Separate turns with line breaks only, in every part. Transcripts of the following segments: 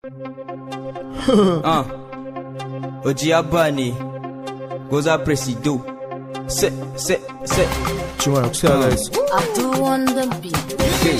Ah, Oji Abba ne, Goza Presido, se, se, se,
Cimar kusa guys.
Abdul on the beat.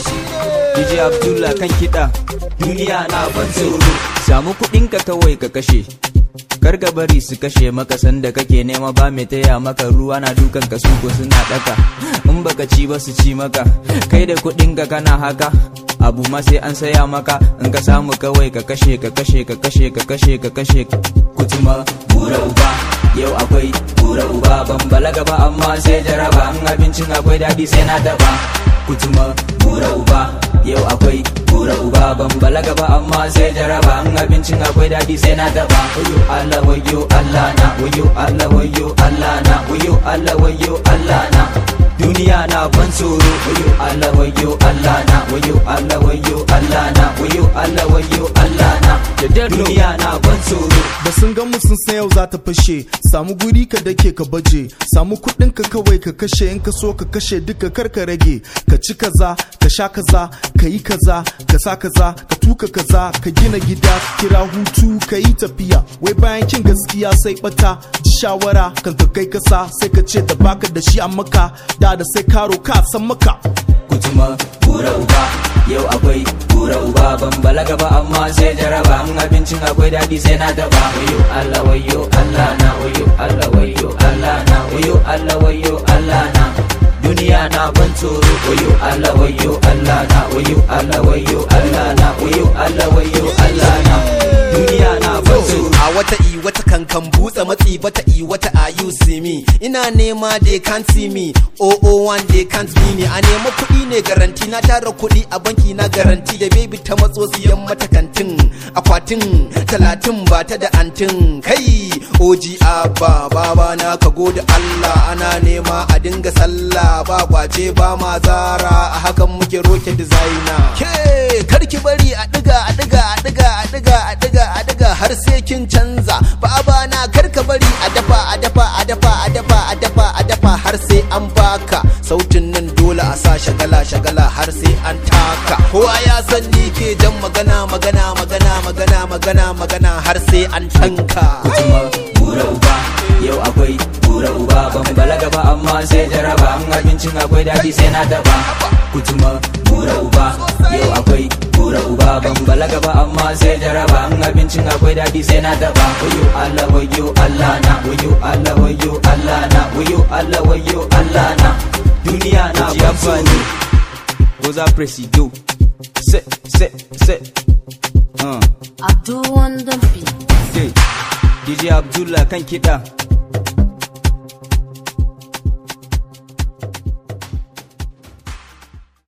DJ Abdullah kan kiɗa, duniya na ban tsoro. Samu kuɗinka kawai ka kashe, kar ka bari su kashe maka sanda kake nema ba mai taya maka ruwa na dukan ka suko suna ɗaka. In baka ci ba su ci maka, kai da kuɗinka kana haka. Abu ma sai an saya maka in ka samu kawai ka kashe ka kashe ka kashe ka kashe ka kashe kutuma bura uba yau akwai bura uba ban balaga ba amma sai jaraba in abincin akwai daɗi sai na taɓa kutuma bura uba yau akwai bura uba ban balaga ba amma sai jaraba in abincin akwai daɗi sai na taɓa wayo Allah wayo Allah na wayo Allah wayo Allah na wayo Allah wayo Allah na duniya na ban tsoro wayo Allah wayo Allah na wayo Allah wayo Allah na wayo Allah wayo Allah na duniya na ban tsoro
Da sun gan mu sun san yau za ta fashe, samu guri ka dake ka baje, samu kuɗin ka kawai ka kashe in ka so ka kashe duka kar ka rage, ka ci kaza, ka sha kaza, ka yi kaza, ka sa kaza, ka tuka kaza, ka gina gida, kira hutu, ka yi tafiya, wai bayan kin gaskiya sai bata, ji shawara kan ka kai kasa, sai ka ce da baka da shi a maka, da da sai karo ka san maka.
kutuma bura uba yau akwai bura uba ban balaga ba amma sai jaraba in abincin akwai daɗi sai na taɓa wayo Allah wayo Allah na wayo Allah wayo Allah na wayo Allah wayo Allah na duniya na ban tsoro wayo Allah wayo Allah na wayo Allah wayo Allah na wayo Allah wayo Allah na duniya na ban tsoro
a wata i wata kankan butsa matsi bata i wata are you see me ina nema they can't see me oh oh one they can't be me a nema kuɗi ne garanti na tara kuɗi a banki na garanti da baby ta matso siyan mata kantin akwatin talatin ba ta da antin kai oji abba baba na ka gode Allah ana nema a dinga sallah ba kwace ba ma zara a hakan muke roke designer ke karki bari a diga a diga a diga a diga a diga a diga har sai kin canza baba na karka bari a dafa a dafa a dafa a dafa a dafa a dafa har sai an baka sautin nan dole a sa shagala shagala har sai an taka kowa ya san ni ke jan magana magana magana magana magana magana har sai an tanka
kutuma bura uba yau akwai bura uba ban balaga ba amma sai jaraba in abincin akwai daɗi sai na taɓa kutuma bura uba yau akwai bura uba ban balaga ba amma sai jaraba in abincin akwai daɗi sai na taɓa wayo Allah wayo Allah na wayo Allah wayo Allah na wayo Allah wayo Allah na duniya na ban ne Goza Presido se se se uh.
Abdul on the beat.
DJ Abdullah kan kiɗa